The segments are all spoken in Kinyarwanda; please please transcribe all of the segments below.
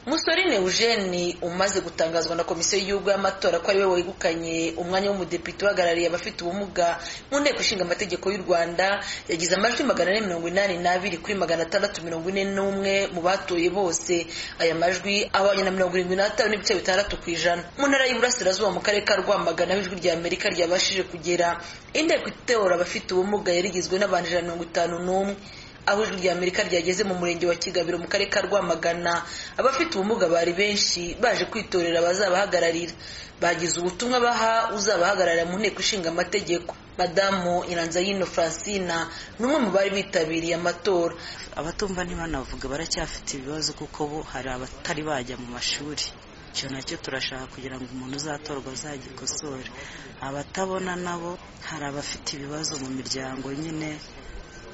musorine eugene umaze gutangazwa na komisiyo y'igihugu y'amatora ko ariwe wegukanye umwanya w'umudepite uhagarariye abafite ubumuga mu nteko ishinga amategeko y'u rwanda yagize amajwi magana ane mirongo inani n'abiri kuri magana atandatu mirongo ine n'umwe mu batoye bose aya majwi abanye na mirongo irindwi n'atanu n'ibice bitandatu ku ijana mu ntara y'uburasirazuba mu karere ka rwamagana aho ijwi rya amerika ryabashije kugera inteko itora abafite ubumuga yari igizwe n'abantu ijana na mirongo itanu n'umwe aho ijwi rya amerika ryageze mu murenge wa kigabiro mu karere ka rwamagana abafite ubumuga bari benshi baje kwitorera abazabahagararira bagize ubutumwa baha uzabahagararira mu nteko ishinga amategeko madamu iranzayino francina ni umwe mu bari bitabiriye amatora abatumva ntibanavuga baracyafite ibibazo kuko bo hari abatari bajya mu mashuri icyo nacyo turashaka kugira ngo umuntu uzatorwa azagikosore abatabona nabo hari abafite ibibazo mu miryango nyine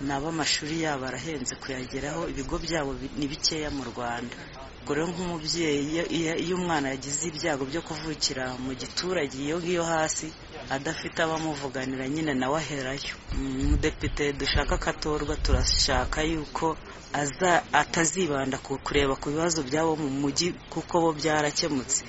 nabo amashuri yabo arahenze kuyageraho ibigo byabo ni bikeya mu rwanda ubwo rero nk'umubyeyi iyo umwana yagize ibyago byo kuvukira mu giturage iyo ngiyo hasi adafite abamuvuganira nyine nawe aherayo umudepite dushaka akatorwa turashaka yuko aza atazibanda ku kureba ku bibazo byabo mu mujyi kuko bo byaracyemutse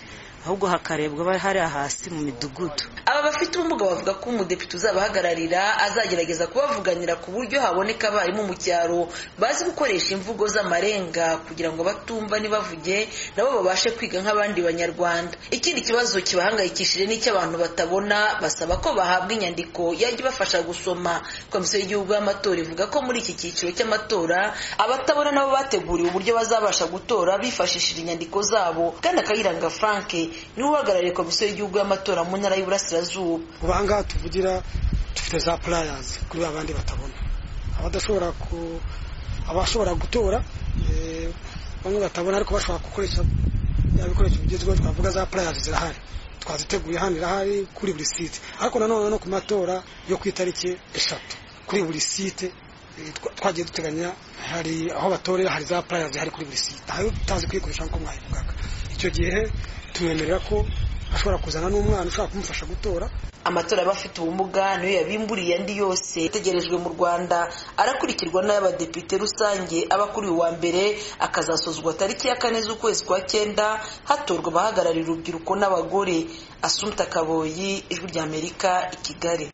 ahubwo hakarebwa hariya hasi mu midugudu aba bafite ubumuga bavuga ko umudepite uzabahagararira azagerageza kubavuganira ku buryo haboneka abarimu mu cyaro bazi gukoresha imvugo z'amarenga kugira ngo batumva ntibavuge nabo babashe kwiga nk'abandi banyarwanda ikindi kibazo kibahangayikishije n'icy'abantu batabona basaba ko bahabwa inyandiko yajya ibafasha gusoma komisiyo y'igihugu y'amatora ivuga ko muri iki cyiciro cy'amatora abatabona nabo bateguriwe uburyo bazabasha gutora bifashishije inyandiko zabo kandi akayiranga frank niwe uhagarariye komisiyo y'igihugu y'amatora mu ntara y'uburasirazuba ubu aha ngaha tuvugira dufite za purayazi kuri ba bandi batabona abadashobora ku abashobora gutora bamwe batabona ariko bashobora gukoresha bya bikoresho bigezweho twavuga za purayazi zirahari twaziteguye hano irahari kuri buri site ariko nanone no ku matora yo ku itariki eshatu kuri buri site twagiye duteganya hari aho batorera hari za purayazi zihari kuri buri site ntayo tutazi kuyikoresha nk'uko mwayivugaga icyo gihe tubemerera ko ashobora kuzana n'umwana ushobora kumufasha gutora amatora y'abafite ubumuga niyo yabimburiye andi yose ategerejwe mu rwanda arakurikirwa n'ay'abadepite rusange aba kuri uwa mbere akazasozwa tariki ya kane z'ukwezi kwa cyenda hatorwa abahagararira urubyiruko n'abagore asumta kaboyi ijwi ry'amerika i kigali